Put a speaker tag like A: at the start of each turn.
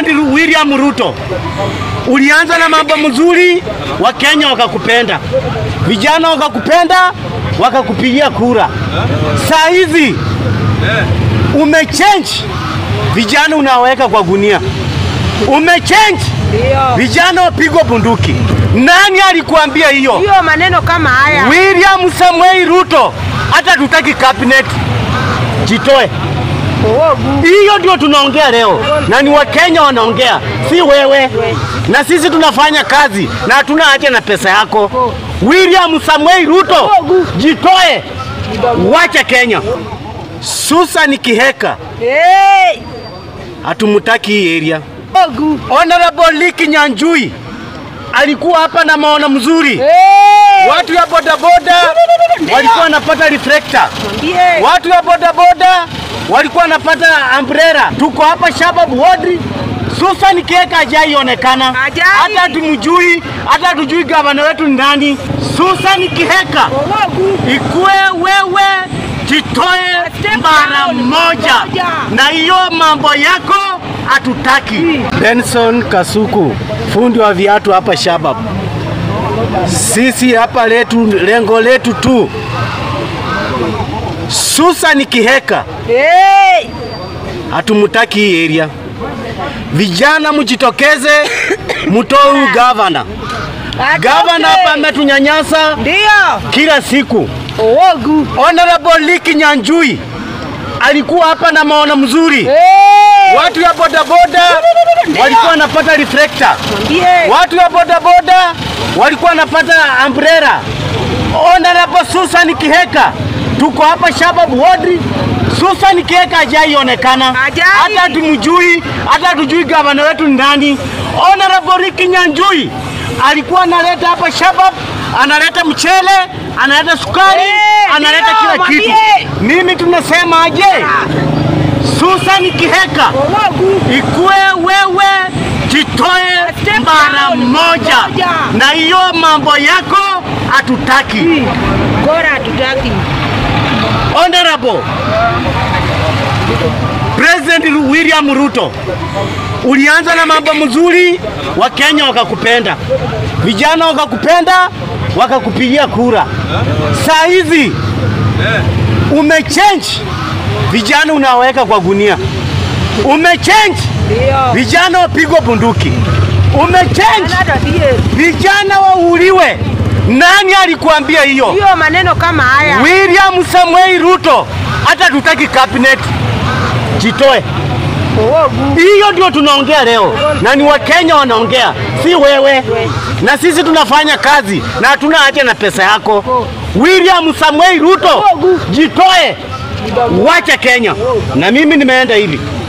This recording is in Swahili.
A: President William Ruto, ulianza na mambo mzuri, Wakenya wakakupenda, vijana wakakupenda, wakakupigia kura. Saa hizi umechange, vijana unaweka kwa gunia, umechange, vijana wapigwa bunduki. Nani alikuambia hiyo?
B: Hiyo maneno kama haya.
A: William Samuel Ruto, hata tutaki cabinet, jitoe. Hiyo ndio tunaongea leo, na ni Wakenya wanaongea, si wewe. Na sisi tunafanya kazi na hatuna haja na pesa yako. William Samuel Ruto, jitoe, wacha Kenya. Susan Kiheka,
B: Hey!
A: hatumutaki hii area.
B: Ogu.
A: Honorable Liki Nyanjui alikuwa hapa na maono mzuri.
B: Hey!
A: Watu ya bodaboda walikuwa wanapata reflector.
B: Mwambie.
A: Watu ya bodaboda walikuwa wanapata umbrella. Tuko hapa Shabab Ward. Susan Kiheka hajaionekana,
B: Hajai.
A: hata tumjui, hata tujui gavana wetu ni nani. Susan Kiheka,
B: Ogu.
A: ikuwe wewe jitoe
B: Step
A: mara
B: down.
A: moja,
B: Moja.
A: na hiyo mambo yako hatutaki. Benson Kasuku, fundi wa viatu hapa Shabab. Sisi hapa letu, lengo letu tu Susan Kiheka
B: Hey!
A: hatumutaki hii area. Vijana mjitokeze, mtoe huyu gavana. Gavana hapa ametunyanyasa
B: Ndio.
A: kila siku.
B: Ogu.
A: Honorable Liki Nyanjui alikuwa hapa na maono mzuri.
B: Hey!
A: Watu ya bodaboda walikuwa wanapata reflector.
B: Mwambie.
A: Watu ya bodaboda walikuwa wanapata umbrella. Honorable Susan Kiheka, tuko hapa Shabab Ward. Susan Kiheka hajaionekana,
B: Hajai.
A: hata tumjui, hata tujui gavana wetu ni nani. Honorable Ricky Nyanjui alikuwa analeta hapa Shabab, analeta mchele, analeta sukari,
B: Eh,
A: analeta
B: ndio,
A: kila kitu.
B: mwambie.
A: Mimi tunasema aje? Susan Kiheka
B: Ogu.
A: ikuwe wewe jitoe
B: Step
A: mara
B: down.
A: moja,
B: Moja.
A: na hiyo mambo yako hatutaki.
B: Bora hatutaki.
A: Honorable President William Ruto, ulianza na mambo mzuri, Wakenya wakakupenda, vijana wakakupenda, wakakupigia kura. Saa hizi umechange, vijana unaweka kwa gunia, umechange,
B: Ndio.
A: vijana wapigwa bunduki, umechange,
B: Hata die.
A: vijana wauliwe. Nani alikuambia hiyo?
B: Hiyo maneno kama haya.
A: William Samuel Ruto, hata tutaki cabinet, jitoe.
B: Ogu.
A: Hiyo ndio tunaongea leo, na ni Wakenya wanaongea, si wewe. Na sisi tunafanya kazi na hatuna haja na pesa yako. William Samuel Ruto, jitoe, wacha Kenya. Na mimi nimeenda hivi.